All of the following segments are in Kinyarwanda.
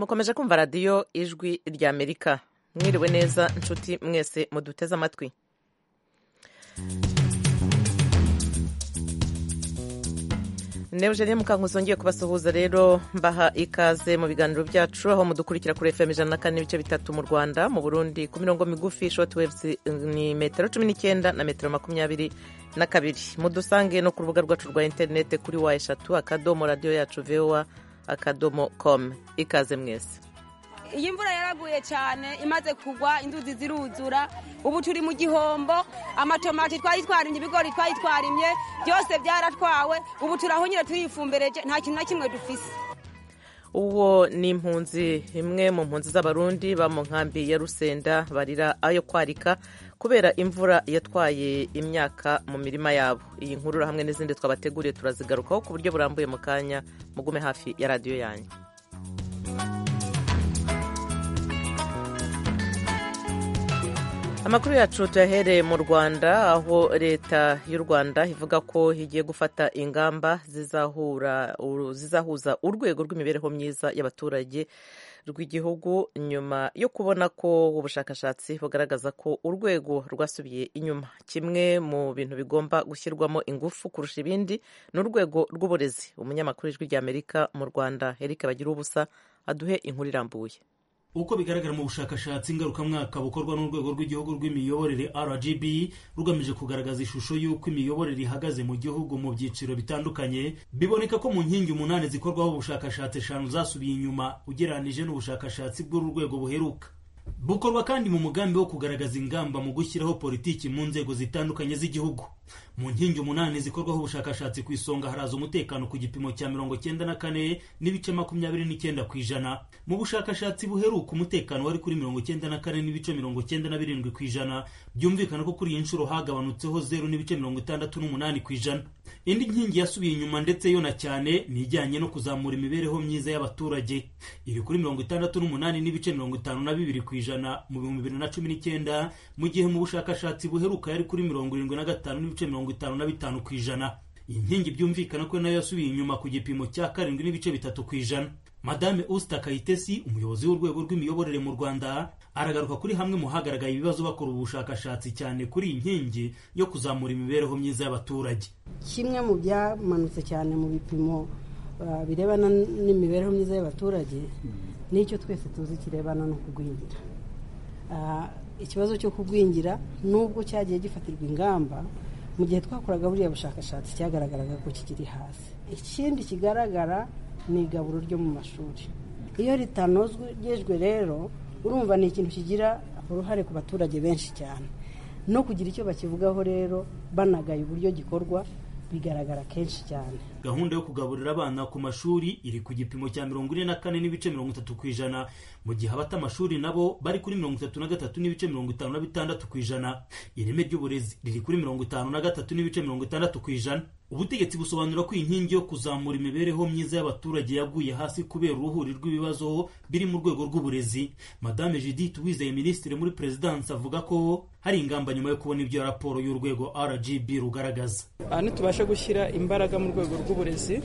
mukomeje kumva radiyo ijwi ry'amerika mwiriwe neza nshuti mwese muduteze amatwi Neugenie Mukankusi ngiye kubasuhuza rero mbaha ikaze mu biganiro byacu aho mudukurikira kuri FM ijana na kane n'ibice bitatu mu Rwanda mu Burundi ku mirongo migufi short waves ni metero cumi n'icyenda na metero makumyabiri na kabiri mudusange no ku rubuga rwacu rwa interinete kuri wa eshatu akadomo radiyo yacu vowa akadomo com ikaze mwese iyi mvura yaraguye cyane imaze kugwa inzuzi ziruzura ubu turi mu gihombo amatomati twari twarimye ibigori twari twarimye byose byaratwawe ubu turahonyine turiyifumbereje nta kintu na kimwe dufise uwo ni impunzi imwe mu mpunzi z'abarundi ba mu nkambi ya rusenda barira ayo kwarika kubera imvura yatwaye imyaka mu mirima yabo iyi nkuru hamwe n'izindi twabateguriye turazigarukaho ku buryo burambuye mu kanya mugume hafi ya radiyo yanyu amakuru yacu tuyahereye mu rwanda aho leta y'u rwanda ivuga ko igiye gufata ingamba zizahuza urwego rw'imibereho myiza y'abaturage rw'igihugu nyuma yo kubona ko ubushakashatsi bugaragaza ko urwego rwasubiye inyuma kimwe mu bintu bigomba gushyirwamo ingufu kurusha ibindi ni urwego rw'uburezi umunyamakuru ijwi ry'amerika mu rwanda eric bagira ubusa aduhe inkuru irambuye uko bigaragara mu bushakashatsi ngarukamwaka bukorwa n'urwego rw'igihugu rw'imiyoborere rgb rugamije kugaragaza ishusho y'uko imiyoborere ihagaze mu gihugu mu byiciro bitandukanye biboneka ko mu nkingi umunani zikorwaho ubushakashatsi eshanu zasubiye inyuma ugereranije n'ubushakashatsi bw'uru rwego buheruka bukorwa kandi mu mugambi wo kugaragaza ingamba mu gushyiraho politiki mu nzego zitandukanye z'igihugu mu nkingi umunani zikorwaho ubushakashatsi ku isonga haraza umutekano ku gipimo cya mirongo cyenda na kane n'ibice makumyabiri n'icyenda ku ijana mu bushakashatsi buheruka umutekano wari kuri mirongo cyenda na kane n'ibice mirongo cyenda na birindwi ku ijana byumvikana ko kuri iyi nshuro hagabanutseho zeru n'ibice mirongo itandatu n'umunani ku ijana indi nkingi yasubiye inyuma ndetse yo na cyane ni ijyanye no kuzamura imibereho myiza y'abaturage iri kuri mirongo itandatu n'umunani n'ibice mirongo itanu na bibiri ku ijana mu bihumbi bibiri na cumi n'icyenda mu gihe mu bushakashatsi buheruka yari kuri mirongo irindwi na gatanu n'ibice mirongo itanu na bitanu ku ijana iyi nkingi byumvikana ko nayo yasubiye inyuma ku gipimo cya karindwi n'ibice bitatu ku ijana madame usita kayitesi umuyobozi w'urwego rw'imiyoborere mu rwanda aragaruka kuri hamwe mu hagaragaye ibibazo bakora ubushakashatsi cyane kuri iyi nkingi yo kuzamura imibereho myiza y'abaturage kimwe mu byamanutse cyane mu bipimo birebana n'imibereho myiza y'abaturage n'icyo twese tuzi kirebana no kugwingira ikibazo cyo kugwingira nubwo cyagiye gifatirwa ingamba mu gihe twakoraga buriya bushakashatsi cyagaragaraga ko kikiri hasi ikindi kigaragara ni igaburo ryo mu mashuri iyo ritanozwejwe rero urumva ni ikintu kigira uruhare ku baturage benshi cyane no kugira icyo bakivugaho rero banagaye uburyo gikorwa bigaragara kenshi cyane gahunda yo kugaburira abana ku mashuri iri ku gipimo cya mirongo ine na kane n'ibice mirongo itatu ku ijana mu gihe abata amashuri nabo bari kuri mirongo itatu na gatatu n'ibice mirongo itanu na bitandatu ku ijana ireme ry'uburezi riri kuri mirongo itanu na gatatu n'ibice mirongo itandatu ku ijana ubutegetsi busobanura ko inkingi yo kuzamura imibereho myiza y'abaturage yaguye hasi kubera uruhuri rw'ibibazo biri mu rwego rw'uburezi madame judith wizeye minisitiri muri perezidansi avuga ko hari ingamba nyuma yo kubona ibyo raporo y'urwego rgb rugaragaza aha ntitubashe gushyira imbaraga mu rwego rw'uburezi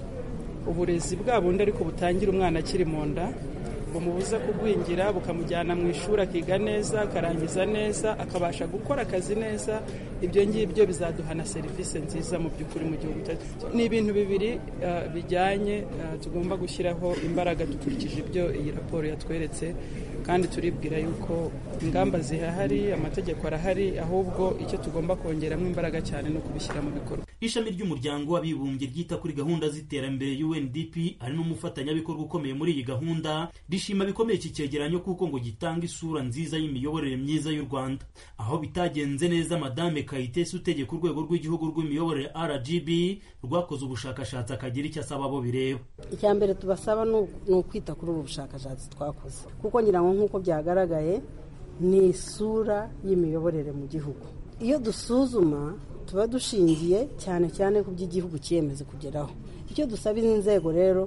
uburezi bwa bundi ariko butangira umwana akiri mu nda bumubuza kugwingira bukamujyana mu ishuri akiga neza akarangiza neza akabasha gukora akazi neza ibyo ngibyo bizaduha na serivisi nziza mu by'ukuri mu gihugu cyacu ni ibintu bibiri bijyanye tugomba gushyiraho imbaraga dukurikije ibyo iyi raporo yatweretse kandi turibwira yuko ingamba zihahari amategeko arahari ahubwo icyo tugomba kongeramo imbaraga cyane ni ukubishyira mu bikorwa ishami ry'umuryango w'abibumbye ryita kuri gahunda z'iterambere UNDP ari n'umufatanyabikorwa ukomeye muri iyi gahunda rishima bikomeye iki cyegeranyo kuko ngo gitanga isura nziza y'imiyoborere myiza y'u Rwanda aho bitagenze neza madame Kayitesi utegeka urwego rw'igihugu rw'imiyoborere RGB rwakoze ubushakashatsi akagira icyo asaba abo bireba icya mbere tubasaba ni ukwita kuri ubu bushakashatsi twakoze kuko ngira ngo nk'uko byagaragaye ni isura y'imiyoborere mu gihugu iyo dusuzuma tuba dushingiye cyane cyane ku by'igihugu cyiyemeze kugeraho icyo dusaba izi nzego rero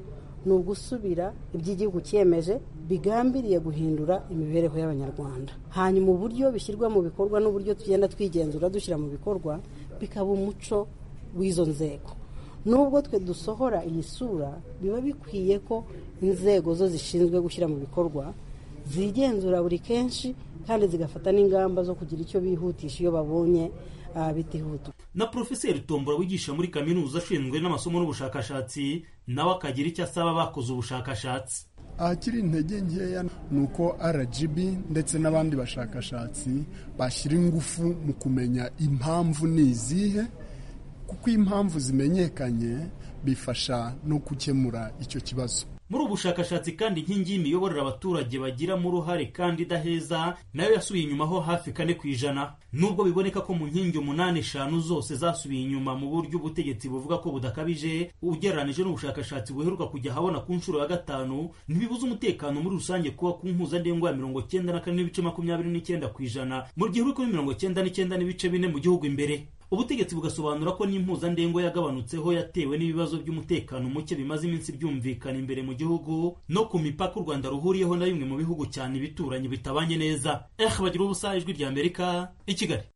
ni ugusubira iby'igihugu cyemeje bigambiriye guhindura imibereho y'abanyarwanda hanyuma uburyo bishyirwa mu bikorwa n'uburyo tugenda twigenzura dushyira mu bikorwa bikaba umuco w'izo nzego nubwo twe dusohora iyi sura biba bikwiye ko inzego zo zishinzwe gushyira mu bikorwa zigenzura buri kenshi kandi zigafata n'ingamba zo kugira icyo bihutisha iyo babonye ah, bitihuta na porofeseri tombora wigisha muri kaminuza ashinzwe n'amasomo n'ubushakashatsi nawe akagira icyo asaba abakoze ubushakashatsi ahakiri intege nkeya ni uko rgb ndetse n'abandi bashakashatsi bashyira ingufu mu kumenya impamvu ni izihe kuko iyo impamvu zimenyekanye bifasha no gukemura icyo kibazo muri ubu bushakashatsi kandi inkingi y'imiyoborere abaturage bagiramo uruhare kandi idaheza nayo yasubiye inyuma ho hafi kane ku ijana nubwo biboneka ko mu nkingi umunani eshanu zose zasubiye inyuma mu buryo ubutegetsi buvuga ko budakabije ugereranije n'ubushakashatsi buheruka kujya ahabona ku nshuro ya gatanu ntibibuza umutekano muri rusange kuba ku mpuzandengo ya mirongo cyenda na kane n'ibice makumyabiri n'icyenda ku ijana mu gihe uri kuri mirongo cyenda n'icyenda n'ibice bine mu gihugu imbere ubutegetsi bugasobanura ko n'impuzandengo yagabanutseho yatewe n'ibibazo by'umutekano muke bimaze iminsi byumvikana imbere mu gihugu no ku mipaka u rwanda ruhuriyeho na bimwe mu bihugu cyane ibituranye bitabanye neza eh bagira ubusa ijwi rya amerika i kigali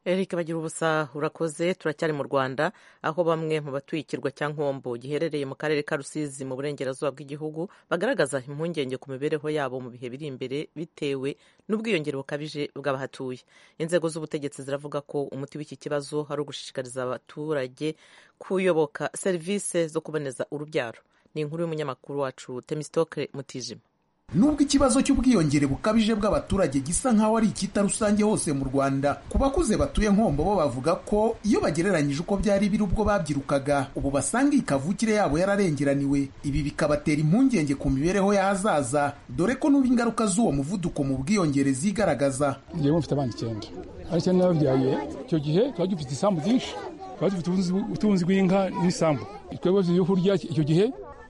Eric bagira ubusa urakoze turacyari mu rwanda aho bamwe mu batuye ikirwa cya nkombo giherereye mu karere ka rusizi mu burengerazuba bw'igihugu bagaragaza impungenge ku mibereho yabo mu bihe biri imbere bitewe n'ubwiyongere bukabije bw'abahatuye inzego z'ubutegetsi ziravuga ko umuti w'iki kibazo ari ugushishikariza abaturage kuyoboka serivisi zo kuboneza urubyaro ni inkuru y'umunyamakuru wacu temisitoke mutijima nubwo ikibazo cy'ubwiyongere bukabije bw'abaturage gisa nk'aho ari icyita rusange hose mu rwanda ku bakuze batuye nkombo bo bavuga ko iyo bagereranyije uko byari biri ubwo babyirukaga ubu basanga iyi kavukire yabo yararengeraniwe ibi bikabatera impungenge ku mibereho y'ahazaza dore ko n'uba ingaruka z'uwo muvuduko mu bwiyongere zigaragaza njyewe mfite abana icyenda ari icyenda nababyaye icyo gihe tuba dufite isambu byinshi tuba dufite ubutunzi- ubutunzi bw'inka n'isambu twebwe ibyo kurya icyo gihe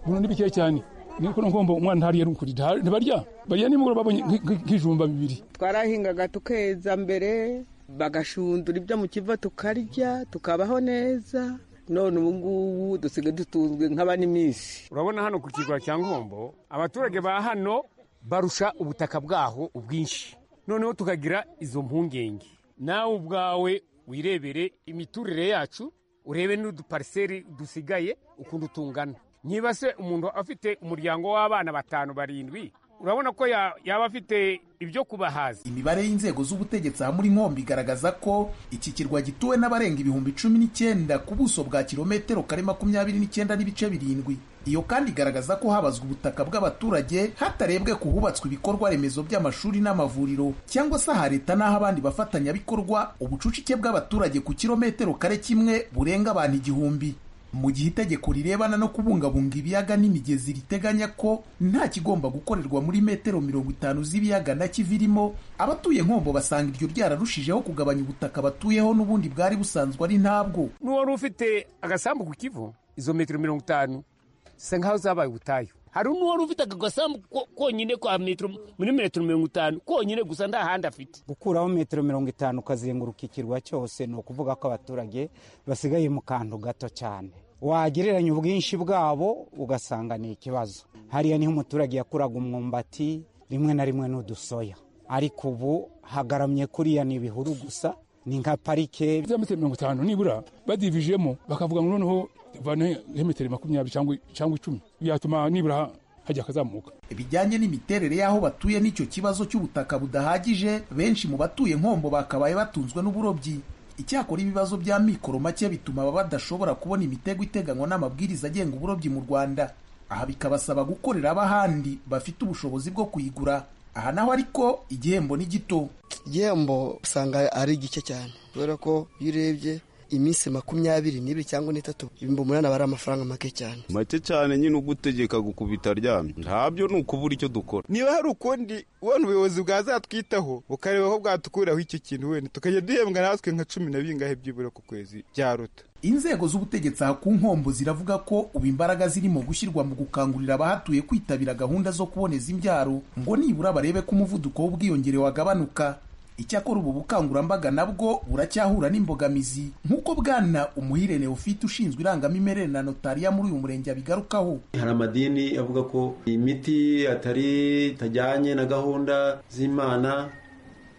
buno ni bikeya cyane niko ngomba umwana ntariye ari ukuri nta- ntibarya barya nimugoroba babonye nk- nk- nk'ijumba bibiri twarahingaga tukeza mbere bagashundura ibyo mu kiva tukarya tukabaho neza none ubu ngubu dusigaye dutunzwe nk'abaniminsi urabona hano ku kirwa cya nkombo abaturage ba hano barusha ubutaka bwaho ubwinshi noneho tukagira izo mpungenge nawe ubwawe wirebere imiturire yacu urebe n'udupariseri dusigaye ukuntu tungana niba se umuntu afite umuryango w'abana batanu barindwi urabona ko ya- yaba afite ibyo kubahaza imibare y'inzego z'ubutegetsi aha muri nkombi igaragaza ko iki kirwa gituwe n'abarenga ibihumbi cumi n'icyenda ku buso bwa kilometero kare makumyabiri n'icyenda n'ibice birindwi iyo kandi igaragaza ko habazwa ubutaka bw'abaturage hatarebwe ku hubatswe ibikorwa remezo by'amashuri n'amavuriro cyangwa se aha leta n'aho abandi bafatanyabikorwa ubucucike bw'abaturage ku kilometero kare kimwe burenga abantu igihumbi mu gihe itegeko rirebana no kubungabunga ibiyaga n'imigezi riteganya ko nta kigomba gukorerwa muri metero mirongo itanu z'ibiyaga na kivirimo abatuye nkombo basanga iryo ryararushijeho kugabanya ubutaka batuyeho n'ubundi bwari busanzwe ari ntabwo n'uwari ufite agasambu ku kivu izo metero mirongo itanu zisa nk'aho zabaye ubutayu hari n'uwari ufite ako gasambu ko- konyine kwa metero muri metero mirongo itanu konyine gusa nta handi afite gukuraho metero mirongo itanu ukazenguruka ikirwa cyose ni ukuvuga ko abaturage basigaye mu kantu gato cyane wagereranya ubwinshi bwabo ugasanga ni ikibazo hariya niho umuturage yakuraga umwumbati rimwe na rimwe n'udusoya ariko ubu hagaramye kuriya ni ibihuru gusa ni nka parike za metero mirongo itanu nibura badivijemo bakavuga ngo noneho bane metero makumyabiri cyangwa cyangwa icumi byatuma nibura ha- hajya akazamuka bijyanye n'imiterere y'aho batuye n'icyo kibazo cy'ubutaka budahagije benshi mu batuye nkombo bakabaye batunzwe n'uburobyi icyakora ibibazo bya mikoro make bituma aba badashobora kubona imitego iteganywa n'amabwiriza agenga uburobyi mu rwanda aha bikabasaba gukorera ab'ahandi bafite ubushobozi bwo kuyigura aha naho ariko igihembo ni gito igihembo usanga ari gike cyane kubera ko iyo urebye iminsi makumyabiri n'ibiri cyangwa n'itatu ibihumbi umunani aba ari amafaranga make cyane make cyane nyine ugutegeka gukubita aryamye ntabyo ni ukubura icyo dukora niba hari ukundi ubona ubuyobozi bwazatwitaho bukareba ko bwatukuraho icyo kintu wenda tukajya duhembwa natwe nka cumi na bingahe byibura ku kwezi byaruta inzego z'ubutegetsi aha ku nkombo ziravuga ko ubu imbaraga zirimo gushyirwa mu gukangurira abahatuye kwitabira gahunda zo kuboneza imbyaro ngo nibura barebe ko umuvuduko w'ubwiyongere wagabanuka icyakora ubu bukangurambaga nabwo buracyahura n'imbogamizi nk'uko bwana umuhire neofite ushinzwe irangamimerere na notariya muri uyu murenge abigarukaho hari amadini avuga ko imiti atari itajyanye na gahunda z'imana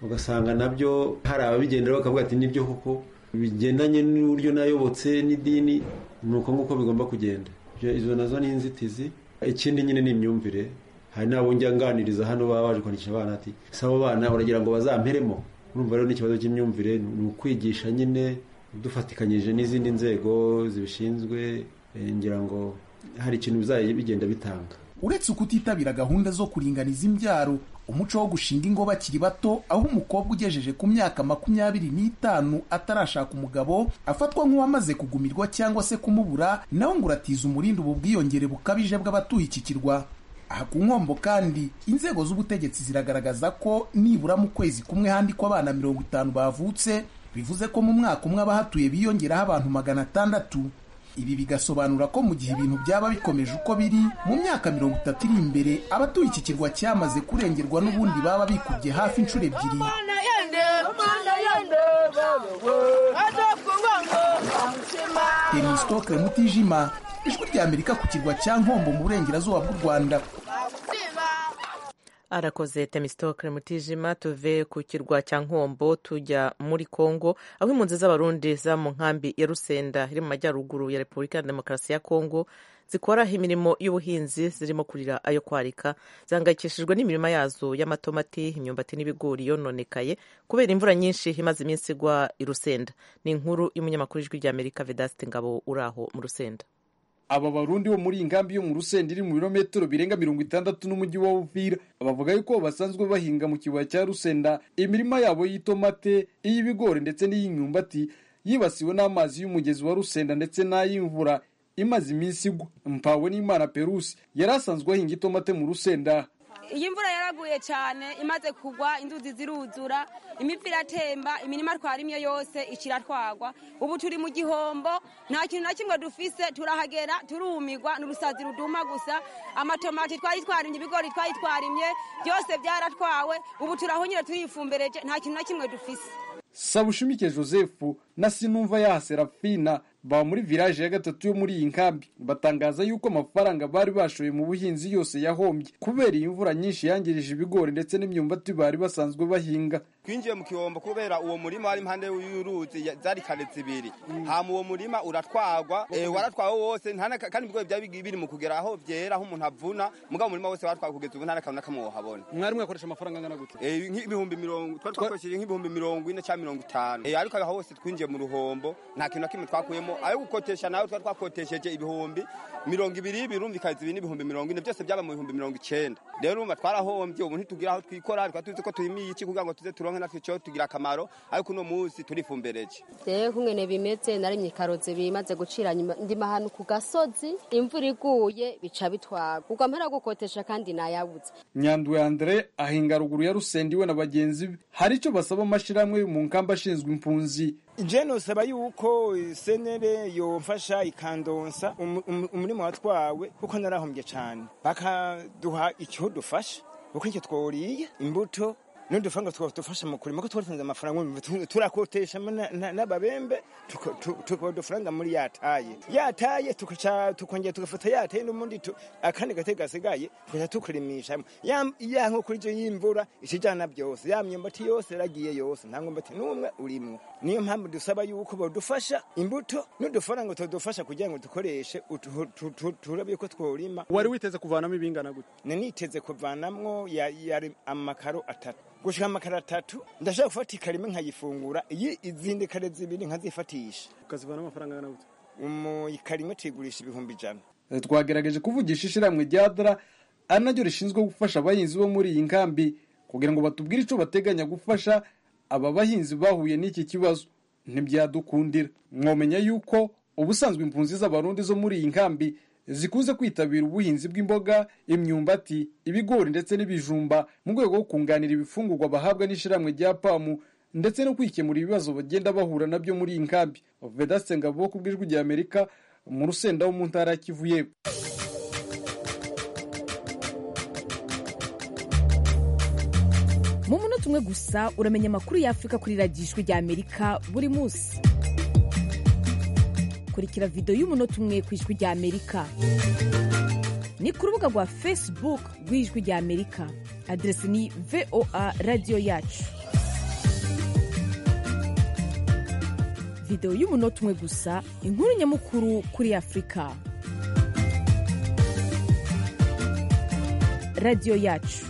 ugasanga nabyo hari ababigenderaho bakavuga ati nibyo koko bigendanye n'uburyo nayobotse n'idini ni uko nguko bigomba kugenda izo nazo ni inzitizi ikindi nyine ni imyumvire hari n'abo njya nganiriza hano baba baje kwandikisha abana ati si abo bana uragira ngo bazamperemo urumva rero n'ikibazo cy'imyumvire ni ukwigisha nyine dufatikanyije n'izindi nzego zibishinzwe ngira ngo hari ikintu bizajya bigenda bitanga uretse kutitabira gahunda zo kuringaniza imbyaro umuco wo gushinga ingo bakiri bato aho umukobwa ugejeje ku myaka makumyabiri n'itanu atarashaka umugabo afatwa nk'uwamaze kugumirwa cyangwa se kumubura nawe ngo uratiza umurindi ubu bwiyongere bukabije bw'abatuye iki kirwa aha ku nkombo kandi inzego z'ubutegetsi ziragaragaza ko nibura mu kwezi kumwe handikwa abana mirongo itanu bavutse bivuze ko mu mwaka umwe abahatuye biyongeraho abantu magana atandatu ibi bigasobanura ko mu gihe ibintu byaba bikomeje uko biri mu myaka mirongo itatu iri imbere abatuye iki kirwa cyamaze kurengerwa n'ubundi baba bikubye hafi inshuro ebyiri emisitoke mutijima ijwi rya amerika ku kirwa cya nkombo mu burengerazuba bw'u rwanda arakoze temisitokere mutijima tuve ku kirwa cya nkombo tujya muri kongo aho impunzi z'abarundi za mu nkambi ya rusenda iri mu majyaruguru ya repubulika ya demokarasi ya kongo zikora imirimo y'ubuhinzi zirimo kurira ayo kwarika zihangayikishijwe n'imirima yazo y'amatomati imyumbati n'ibigori yononekaye kubera imvura nyinshi imaze iminsi igwa i rusenda ni inkuru y'umunyamakuru ijwi rya amerika vedasite ngabo uri aho mu rusenda aba barundi bo muri ingambi yo mu rusenda iri mu birometero birenga mirongo itandatu n'umujyi wa uvira bavuga yuko basanzwe bahinga mu kibaya cya rusenda imirima yabo y'itomate iy'ibigori ndetse n'iy'imyumbati yibasiwe n'amazi y'umugezi wa rusenda ndetse n'ay'imvura imaze iminsi igwa mpawe n'imana perusi yari asanzwe ahinga itomate mu rusenda iyi mvura yaraguye cyane imaze kugwa inzuzi ziruzura imipira iratemba imirima twarimye yose ikiratwagwa ubu turi mu gihombo nta kintu na kimwe dufise turahagera turumigwa n'urusazi ruduma gusa amatomati twari twarimye ibigori twari twarimye byose byaratwawe ubu turahonyine turifumbereje nta kintu na kimwe dufise sabushimike joseph na sinumva yaha serafina ba muri village ya gatatu yo muri iyi nkambi batangaza yuko amafaranga bari bashoye mu buhinzi yose yahombye kubera iyi mvura nyinshi yangirije ibigori ndetse n'imyumbati bari basanzwe bahinga twinjiye mu kihombo kubera uwo murima wari impande y'uruzi zari kare zibiri hama uwo murima uratwagwa waratwawe wose kandi ibigori byari biri mu kugera aho byera aho umuntu avuna mugabo umurima wose waratwawe kugeza ubu nta n'akantu n'akamwe wahabona mwari mwakoresha amafaranga angana gute nk'ibihumbi mirongo twari twakoresheje nk'ibihumbi mirongo ine cyangwa mirongo itanu ariko aho hose twinjiye mu ruhombo nta kintu na kimwe twakuyemo ayo gukotesha nawe twari twakotesheje ibihumbi mirongo ibiri birumvikana ibi n'ibihumbi mirongo ine byose byaba mu bihumbi mirongo icyenda rero urumva twarahombye ubu ntitugira aho twikora twari tuzi ko turimiye iki kugira ngo tuze turonke natwe icyo tugira akamaro ariko uno munsi turifumbereje rero nk'ingene bimeze narimye karotse bimaze gucira nyuma ndima ahantu ku gasozi imvura iguye bica bitwaga ubwo mpera gukotesha kandi nayabutse nyanduwe andre ahinga ruguru ya rusendi we na bagenzi be hari icyo basaba amashyirahamwe mu nkamba ashinzwe impunzi je nosaba yuko senere yomfasha ikandonsa umurimo watwawe kuko narahombye cyane bakaduha icyo dufasha kuko nicyo tworiye imbuto n'udufaranga twafasha mu kurima ko twaritanze amafaranga turakotesha n'ababembe tukaba udufaranga muri yataye yataye tukongera tugafata yataye n'ubundi akandi gate gasigaye tukajya tukurimishamo ya nkoko iryo y'imvura ikijyana byose ya myumbati yose yaragiye yose nta mwumbati n'umwe urimwo niyo mpamvu dusaba yuko badufasha imbuto n'udufaranga tudufasha kugira ngo dukoreshe turabe ko twurima wari witeze kuvanamo ibingana gute naniteze kuvanamwo yari amakaro atatu gushika amakara atatu ndashaka gufata ikarima nkayifungura iyi izindi kare zibiri nkazifatisha ukazivana amafaranga angana gute mu ikarima tuyigurisha ibihumbi ijana twagerageje kuvugisha ishyirahamwe rya dara ari naryo rishinzwe gufasha abahinzi bo muri iyi nkambi kugira ngo batubwire icyo bateganya gufasha aba bahinzi bahuye n'iki kibazo ntibyadukundira mwomenya yuko ubusanzwe impunzi z'abarundi zo muri iyi nkambi zikunze kwitabira ubuhinzi bw'imboga imyumbati ibigori ndetse n'ibijumba mu rwego rwo kunganira ibifungurwa bahabwa n'ishyirahamwe rya pamu ndetse no kwikemura ibibazo bagenda bahura nabyo muri iyi nkambi vedasite ngabo ku bw'ijwi rya amerika mu rusenda wo mu ntara ya kivu yepfo mu munota umwe gusa uramenya amakuru y'afurika kuri radiyo ijwi rya amerika buri munsi kurikira videwo y'umunota umwe ku ijwi rya amerika ni ku rubuga rwa facebook rw'ijwi rya amerika aderesi ni voa radiyo yacu videwo y'umunota umwe gusa inkuru nyamukuru kuri afurika radiyo yacu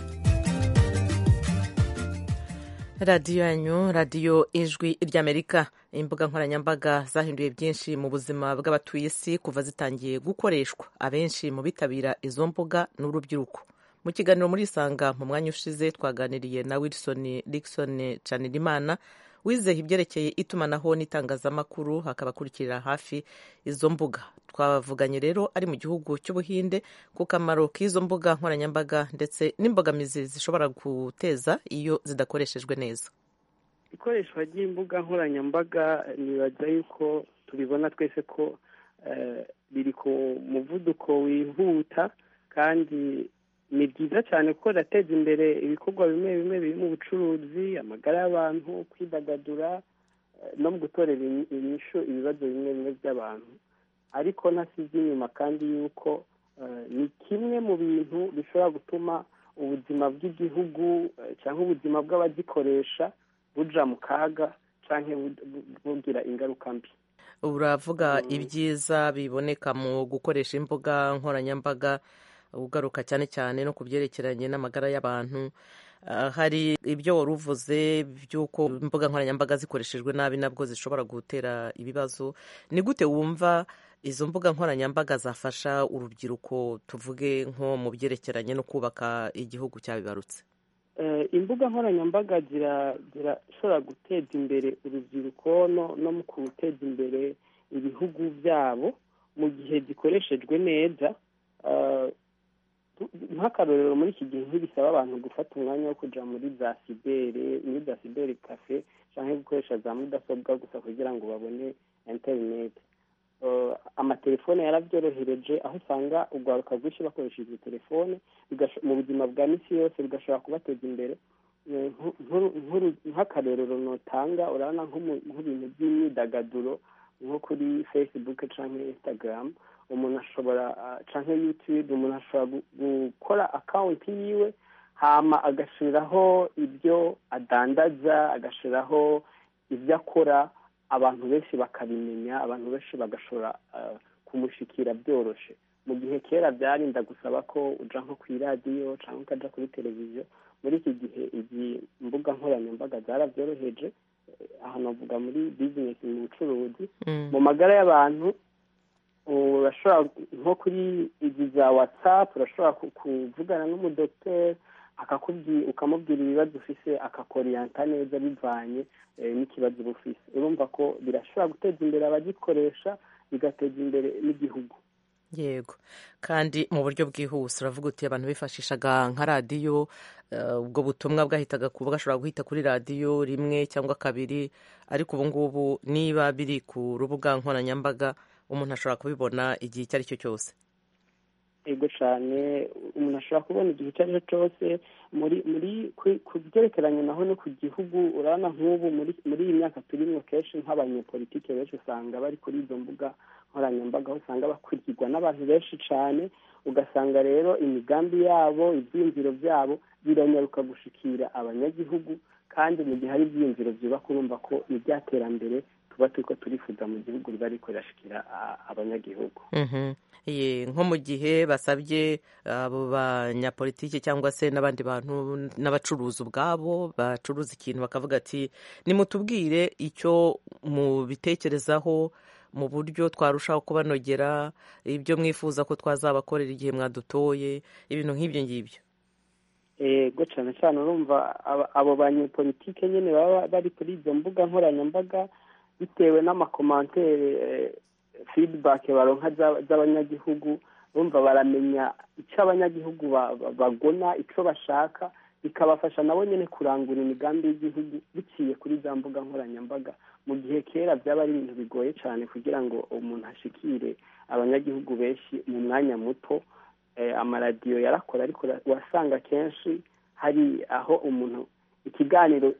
radiyo yanyu radiyo ijwi ry'amerika imbuga nkoranyambaga zahinduye byinshi mu buzima bw'abatuye isi kuva zitangiye gukoreshwa abenshi mu bitabira izo mbuga ni urubyiruko mu kiganiro muri isanga mu mwanya ushize twaganiriye na wilson Dickson canirimana wizeye ibyerekeye itumanaho n'itangazamakuru hakabakurikirira hafi izo mbuga twavuganye rero ari mu gihugu cy'ubuhinde ku kamaro k'izo mbuga nkoranyambaga ndetse n'imbogamizi zishobora guteza iyo zidakoreshejwe neza ikoreshwa ry'imbuga nkoranyambaga nibaza yuko tubibona twese ko biri ku muvuduko wihuta kandi ni byiza cyane kuko rateza imbere ibikorwa bimwe bimwe birimo ubucuruzi amagara y'abantu kwidagadura no mu gutorera inyishu ibibazo bimwe bimwe by'abantu ariko ntasize inyuma kandi yuko ni kimwe mu bintu bishobora gutuma ubuzima bw'igihugu cyangwa ubuzima bw'abagikoresha buja mu kaga cyangwa bugira ingaruka mbi uravuga ibyiza biboneka mu gukoresha imbuga nkoranyambaga ugaruka cyane cyane no ku byerekeranye n'amagara y'abantu hari ibyo wari uvuze by'uko imbuga nkoranyambaga zikoreshejwe nabi nabwo zishobora gutera ibibazo ni gute wumva izo mbuga nkoranyambaga zafasha urubyiruko tuvuge nko mu byerekeranye no kubaka igihugu cyabibarutse imbuga nkoranyambaga zirashobora guteza imbere urubyiruko no mu guteza imbere ibihugu byabo mu gihe zikoreshejwe neza nk'akarorero muri iki gihe ntibisaba abantu gufata umwanya wo kujya muri za sibere muri za sibere kafe cyangwa gukoresha za mudasobwa gusa kugira ngo babone interineti amatelefone yarabyorohereje aho usanga urwaruka rwinshi bakoresheje telefone mu buzima bwa minsi yose bigashobora kubateza imbere nk'akarorero notanga urabona nk'ibintu by'imyidagaduro nko kuri fesibuke cyangwa insitagaramu umuntu ashobora cyangwa yutube umuntu ashobora gukora akawunti yiwe hama agashyiraho ibyo adandaza agashyiraho ibyo akora abantu benshi bakabimenya abantu benshi bagashobora kumushikira byoroshye mu gihe kera byarinda gusaba ko ujya nko ku iradiyo cyangwa ukajya kuri televiziyo muri iki gihe izi mbuga nkoranyambaga zarabyoroheje aha navuga muri bizinesi mu bucuruzi mu magara y'abantu urashobora nko kuri izi za watsapu urashobora kuvugana n'umudogiteri akakubwira ukamubwira ibibazo ufise akakoriyanta neza bivanye n'ikibazo uba ufise urumva ko birashobora guteza imbere abagikoresha bigateza imbere n'igihugu yego kandi mu buryo bwihuse uravuga uti abantu bifashishaga nka radiyo ubwo butumwa bwahitaga kuba gashobora guhita kuri radiyo rimwe cyangwa kabiri ariko ubu ngubu niba biri ku rubuga nkoranyambaga umuntu ashobora kubibona igihe icyo ari cyo cyose yego cyane umuntu ashobora kubona igihe icyo ari cyo cyose muri muri ku byerekeranye naho no ku gihugu urabona nk'ubu muri iyi myaka turimo kenshi nk'abanyepolitike benshi usanga bari kuri izo mbuga nkoranyambaga aho usanga bakurikirwa n'abantu benshi cyane ugasanga rero imigambi yabo ibyiyumviro byabo biranyaruka gushikira abanyagihugu kandi mu gihe hari ibyiyumviro byubaka urumva ko ni iby'iterambere tuba turi ko turifuza mu gihugu biba ariko birashikira abanyagihugu nko mu gihe basabye abo banyapolitiki cyangwa se n'abandi bantu n'abacuruzi ubwabo bacuruza ikintu bakavuga ati nimutubwire icyo mubitekerezaho mu buryo twarushaho kubanogera ibyo mwifuza ko twazabakorera igihe mwadutoye ibintu nk'ibyo ngibyo ego cyane cyane urumva abo banyepolitike nyine baba bari kuri izo mbuga nkoranyambaga bitewe n'amakomantere fidibake baronka z'abanyagihugu bumva baramenya icyo abanyagihugu bagona icyo bashaka bikabafasha nabo nyine kurangura imigambi y'igihugu biciye kuri za mbuga nkoranyambaga mu gihe kera byaba ari ibintu bigoye cyane kugira ngo umuntu ashikire abanyagihugu benshi mu mwanya muto amaradiyo yarakora ariko wasanga kenshi hari aho umuntu ikiganiro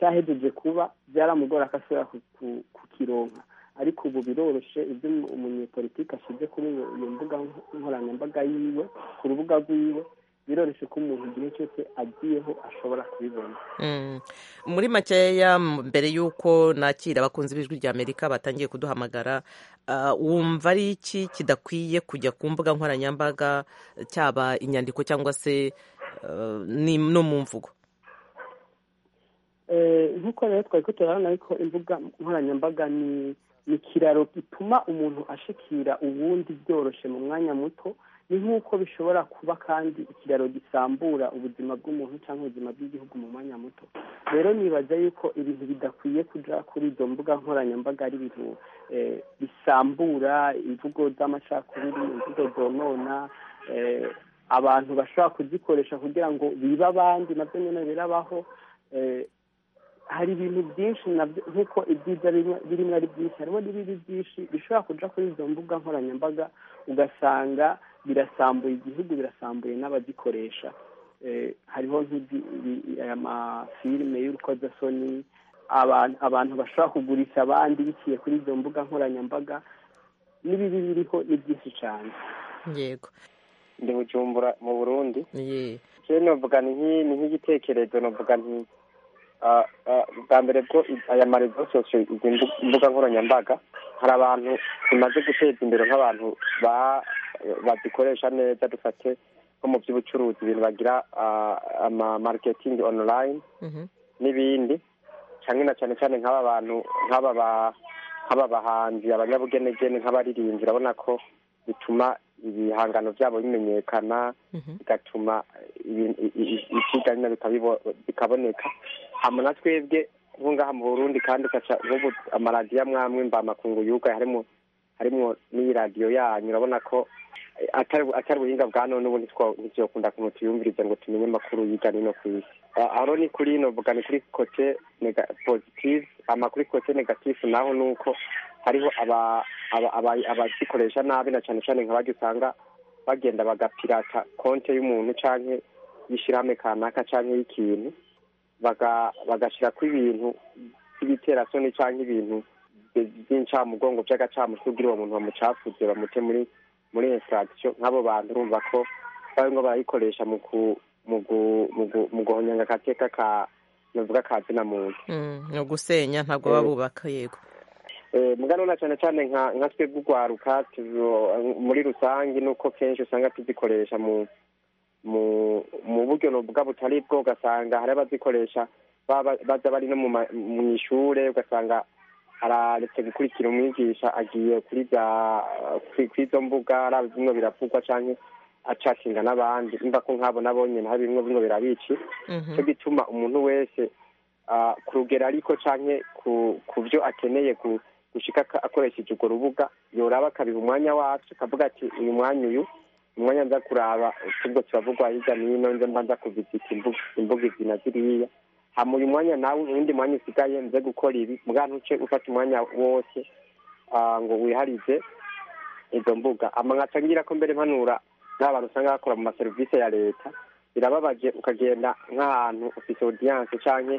cyahejeje kuba byaramugora akasubira kukironka ariko ubu biroroshye ibyo umunyepolitiki ashyize kuri iyo mbuga nkoranyambaga yiwe ku rubuga rwiwe biroroshye ko umuntu igihe cyose agiyeho ashobora kubibona muri makeya mbere y'uko nakira abakunzi b'ijwi rya amerika batangiye kuduhamagara wumva ari iki kidakwiye kujya ku mbuga nkoranyambaga cyaba inyandiko cyangwa se no mu mvugo nk'uko rero twari kuturabona ariko imbuga nkoranyambaga ni ikiraro gituma umuntu ashikira ubundi byoroshye mu mwanya muto ni nk'uko bishobora kuba kandi ikiraro gisambura ubuzima bw'umuntu cyangwa ubuzima bw'igihugu mu mwanya muto rero nibaza yuko ibintu bidakwiye kujya kuri izo mbuga nkoranyambaga ari ibintu bisambura imvugo z'amacakubiri imvugo zonona abantu bashobora kuzikoresha kugira ngo bibe abandi nabyo nyine birabaho hari ibintu byinshi nabyo nk'uko ibyiza birimo ari byinshi harimo n'ibibi byinshi bishobora kujya kuri izo mbuga nkoranyambaga ugasanga birasambuye igihugu birasambuye n'abagikoresha hariho aya mafilime y'urukozasoni abantu bashobora kugurisha abandi biciye kuri izo mbuga nkoranyambaga n'ibibi biriho ni byinshi cyane yego ndi bujumbura mu burundi yewe navuga ni nk'igitekerezo navuga nti bwa mbere bwo aya marezo sosiyo izi mbuga nkoranyambaga hari abantu zimaze guteza imbere nk'abantu bazikoresha neza dufate nko mu by'ubucuruzi ibintu bagira mariketingi onorayini n'ibindi cyane na cyane cyane nk'aba bantu nk'aba bahanzi abanyabugenegene nk'abaririmbyi urabona ko bituma ibihangano byabo bimenyekana bigatuma ibyiganya bikaboneka hama na twebwe nko ngaha mu burundi kandi ugaca nk'ubu amaradiyo amwamwe mbamakungu yuga harimo harimo n'iyi radiyo yanyu urabona ko atari ubuhinga bwa none ubu ntituyakunda kuntu tuyumviriza ngo tumenye amakuru yiga nino ku isi aho ni kuri ino mvuga ni kuri kote pozitivu amakuri kote negativu naho ni uko hariho abazikoresha nabi na cyane cyane nka usanga bagenda bagapirata konti y'umuntu cyangwa y'ishyirahamwe kanaka cyangwa y'ikintu bagashyira ku ibintu by'ibiterasoni cyangwa ibintu by'incamugongo by'agacamuco ubwira uwo muntu bamucafuze bamute muri muri insitagisiyo nk'abo bantu urumva ko barimo barayikoresha mu guhonyanga agateka ka navuga ka zina muntu ni ugusenya ntabwo baba bubaka yego muganura cyane cyane nka twebwe urwaruka muri rusange nuko kenshi usanga tuzikoresha mu mu buryo navuga butari bwo ugasanga hari abazikoresha baza bari no mu ishuri ugasanga araretse gukurikira umwigisha agiye kuri izo mbuga ari bimwe biravugwa cyangwa acakinga n'abandi mva ko nk'abo nabonyine hari bimwe bimwe birabici cyo gituma umuntu wese ku rugero ariko cyangwa ku byo akeneye gushyika akoresheje urwo rubuga yoraba akabiha umwanya wacu akavuga ati uyu mwanya uyu umwanya nza kuraba utubwo turavugwa hirya no hino nze mba nza kuvizita imbuga izi na ziriya hama uyu mwanya nawe uwundi mwanya usigaye nze gukora ibi bwa ntuce ufata umwanya wose ngo wiharize izo mbuga nkaca ngira ko mbere mpanura n'abantu usanga bakora mu maserivisi ya leta birababaje ukagenda nk'ahantu ufite odiyanse cyangwa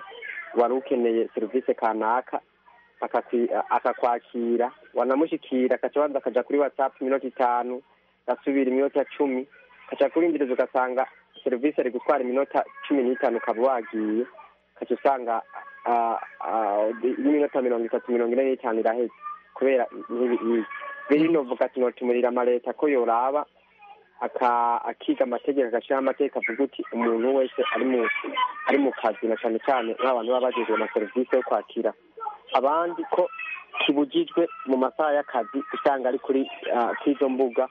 wari ukeneye serivisi kanaka akakwakira wanamushyikira akaca abanza akajya kuri watsapu iminota itanu gasubira iminota cumi akaca kurindireza ugasanga serivisi ari gutwara iminota cumi n'itanu ukaba wagiye ukaca usanga n'iminota mirongo itatu mirongo ine n'itanu iraheze kubera ntibiyizi rero novuga ati notumurira amaleta ko yoraba akiga amategeko agashyiraho amateka avuga uti umuntu wese ari mu kazi na cyane cyane nk'abantu baba bageze amaserivisi yo kwakira abandi ko kibugijwe mu masaha y'akazi usanga ari kuri izo mbuga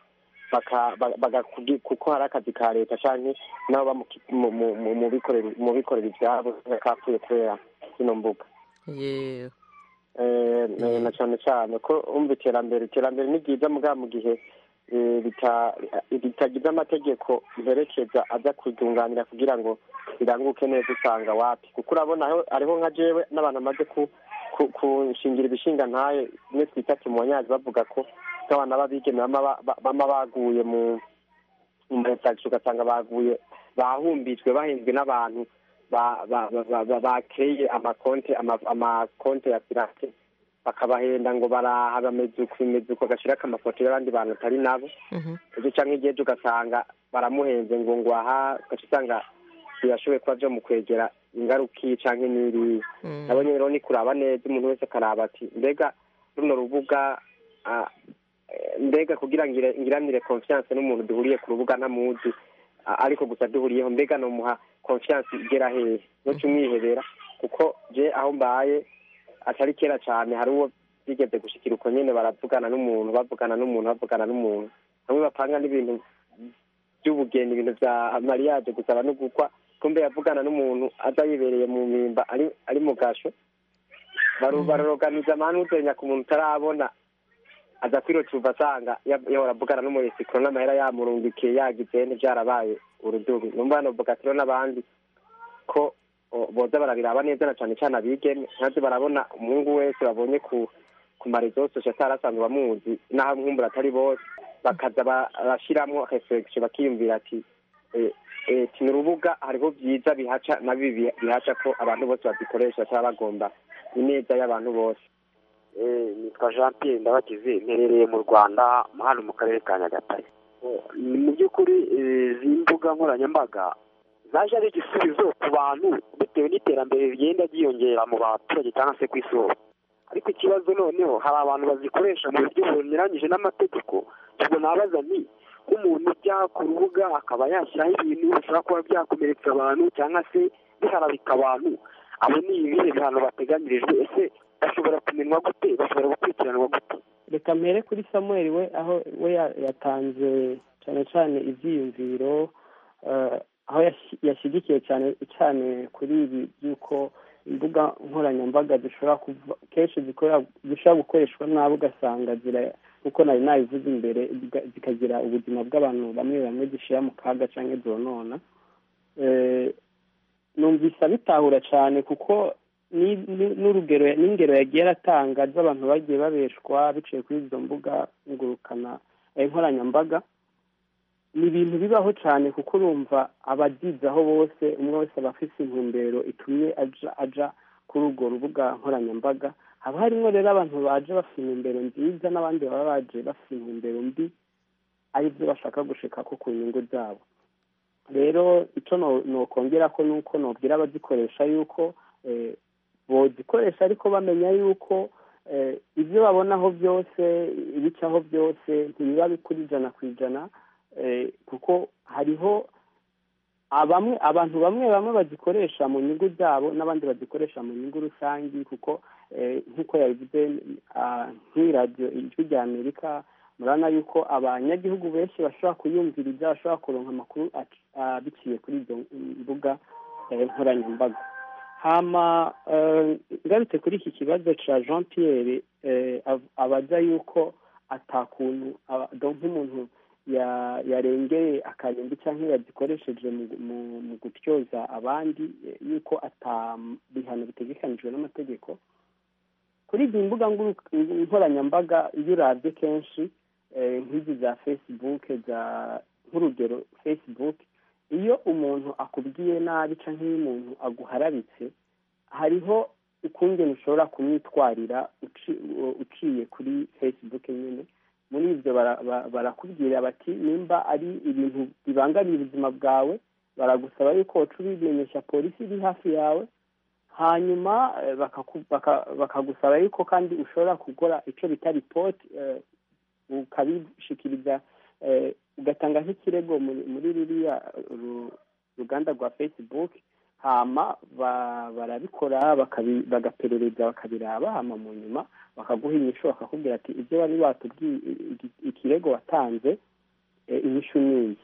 kuko hari akazi ka leta cyangwa nabo mu bikorera ibyabo kapfuye kubera zino mbuga na cyane cyane ko umva iterambere iterambere ni ryiza mugabo mu gihe ritagize amategeko mperekeza ajya kuryunganira kugira ngo riranguke neza usanga wapi kuko urabona hariho nka jewe n'abantu bamaze kunshingira ibishinga ntaye imwe twita kimonyazi bavuga ko nk'abana b'abigeme bama baguye mu maresagisho ugasanga baguye bahumbijwe bahenzwe n'abantu bakeye amakonte amakonte ya pirate bakabahenda ngo baraha bamezuko bagashyiraho amafoto y'abandi bantu atari nabo ibyo cyangwa igihe ugasanga baramuhenze ngo ngwaha ugaca usanga birashoboye kuba byo mu kwegera ingaruka iyi cyangwa n'iriya nabonye rero ni kuraba neza umuntu wese akaraba ati mbega runo rubuga ah, eh, mbega kugira ngo ire- ngiranire confiance n'umuntu duhuriye ku rubuga ntamuzi a- ariko gusa duhuriyeho mbega nomuha confiance igera hehe noca umwihebera kuko je aho mbaye atari kera cyane hari uwo bigeze gushikira uko nyene baravugana n'umuntu bavugana n'umuntu bavugana n'umuntu bamwe bapanga n'ibintu by'ubugeni ibintu bya mariage gusaba no gukwa kumbe yavugana n'umuntu aza yibereye mu mpimba ari ari mu gasho baru- baroganiza amahane uzenya ku muntu utarabona aza kwirocuva asanga ya- yahora avugana n'umuyesikoro n'amahera yamurungikiye yagize ntibyarabaye urudubi numva hanovuga ati rero n'abandi ko o, boza barabiraba neza na cyane cyane abigeme ntazi barabona umuhungu wese babonye ku ku marezososi atarasanzwe bamuzi n'aho amwumbura atari bose bakaza barashyiramo reseregisiyo bakiyumvira ati eh, eh, ni urubuga hariho byiza bihaca na bibi bihaca ko abantu bose babikoresha bataba bagomba ineza y'abantu bose Eh, nitwa jean pierre ndabagize mperereye mu rwanda hano mu karere ka nyagatare Ni mu by'ukuri eh, izi mbuga nkoranyambaga zaje ari igisubizo ku bantu bitewe n'iterambere rigenda ryiyongera mu baturage cyangwa se ku isi hose ariko ikibazo noneho hari abantu bazikoresha mu buryo bunyuranyije n'amategeko ubwo nabaza nti nk'umuntu ujya ku rubuga akaba yashyiraho ibintu bishobora kuba byakomeretsa abantu cyangwa se biharabika abantu abo ni ibihe bihano bateganyirijwe ese bashobora kumenwa gute bashobora gukurikiranwa gute reka mpere kuri samuel we aho we ya- yatanze cyane cyane ibyiyumviro eh, aho yashi- yashyigikiye cyane cyane kuri ibi by'uko imbuga nkoranyambaga zishobora kuva kenshi zikorera- zishobora gukoreshwa nabi ugasanga zira kuko nari nabivuze imbere ziga- zikagira ubuzima bw'abantu bamwe bamwe zishyira mu kaga cyangwa zonona Eh, numvise abitahura cyane kuko ni- ni- n'urugero n'ingero yagiye aratanga z'abantu bagiye babeshwa biciye kuri izo mbuga ngurukana eh, nkoranyambaga ni ibintu bibaho cyane kuko urumva abagizaho bose umwe wese aba afite intumbero itumye aja aja kuri urwo rubuga nkoranyambaga haba harimo rero abantu baje bafite intumbero nziza n'abandi baba baje bafite intumbero mbi ari byo bashaka gushika ko ku nyungu zabo rero icyo no- nokongera ko ni uko nobwira abazikoresha yuko eh, bozikoresha ariko bamenya yuko eh, ibyo babonaho byose ibicaho byose ntibiba bikuri ijana ku ijana eh, kuko hariho abamwe abantu bamwe bamwe bazikoresha mu nyungu zabo n'abandi bazikoresha mu nyungu rusange kuko eh, nk'uko yabivuze ah, nk'iradiyo ijwi rya amerika murabona yuko abanyagihugu benshi bashobora kuyumviriza bashobora kuronka amakuru ac- ah, biciye kuri izo mbuga eh, nkoranyambaga hama eh, ngarutse kuri iki kibazo cya jean pierre eh, av- abaza yuko atakuntu aba- do- nk'umuntu ya- yarengeye akarimbi cyangwa yagikoresheje mu- mu- mu gutyoza abandi eh, yuko atabihano bitegekanijwe n'amategeko kuri izi mbuga nguru- nkoranyambaga iyo urabye kenshi eh, nk'izi za facebook za nk'urugero facebook iyo umuntu akubwiye nabi cyangwa iyo umuntu aguharabitse hariho ukungene ushobora kumwitwarira uci- u- uciye kuri facebook nyine muri ibyo bara- ba- barakubwira bati nimba ari ibintu bibangamiye ubuzima bwawe baragusaba yuko waca ubimenyesha polisi iri hafi yawe hanyuma eh, bakaku- baka- bakagusaba yuko kandi ushobora gukora icyo bita ripoti eh, ukabishikiriza eh, ugatanga nk'ikirego muri- muri ruriya ru- ruganda rwa facebook hama ba- barabikora bakabi- bagaperereza bakabiraba hama mu nyuma bakaguha inyishu bakakubwira ati ibyo bari batubwiye iki- ikirego watanze eh, inyishu ni iyi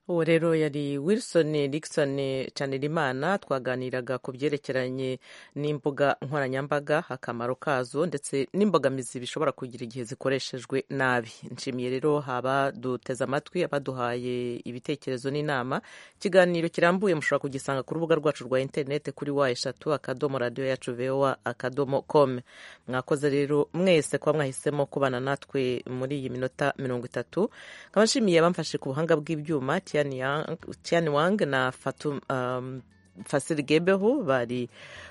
uwo rero yari wilson Dickson Cannerimana twaganiraga ku byerekeranye n'imbuga nkoranyambaga akamaro kazo ndetse n'imbogamizi bishobora kugira igihe zikoreshejwe nabi nshimiye rero abaduteze amatwi abaduhaye ibitekerezo n'inama ikiganiro kirambuye mushobora kugisanga ku rubuga rwacu rwa interineti kuri wa eshatu akadomo radiyo yacu vowa akadomo com mwakoze rero mwese kuba mwahisemo kubana natwe muri iyi minota mirongo itatu nkaba nshimiye abamfashe ku buhanga bw'ibyuma Tian Yang- Tian Wang na Fatum, um, Fasili Gebeho bari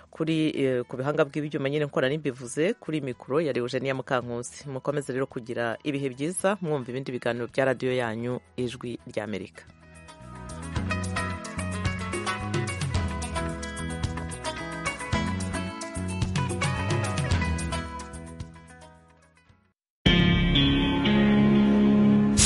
kuri eh, ku bihanga by'ibyuma nyine nkora nimbivuze kuri mikoro ya Eugenia Mukankusi mukomeze rero kugira ibihe byiza mwumva ibindi biganiro bya radiyo yanyu ijwi ry'Amerika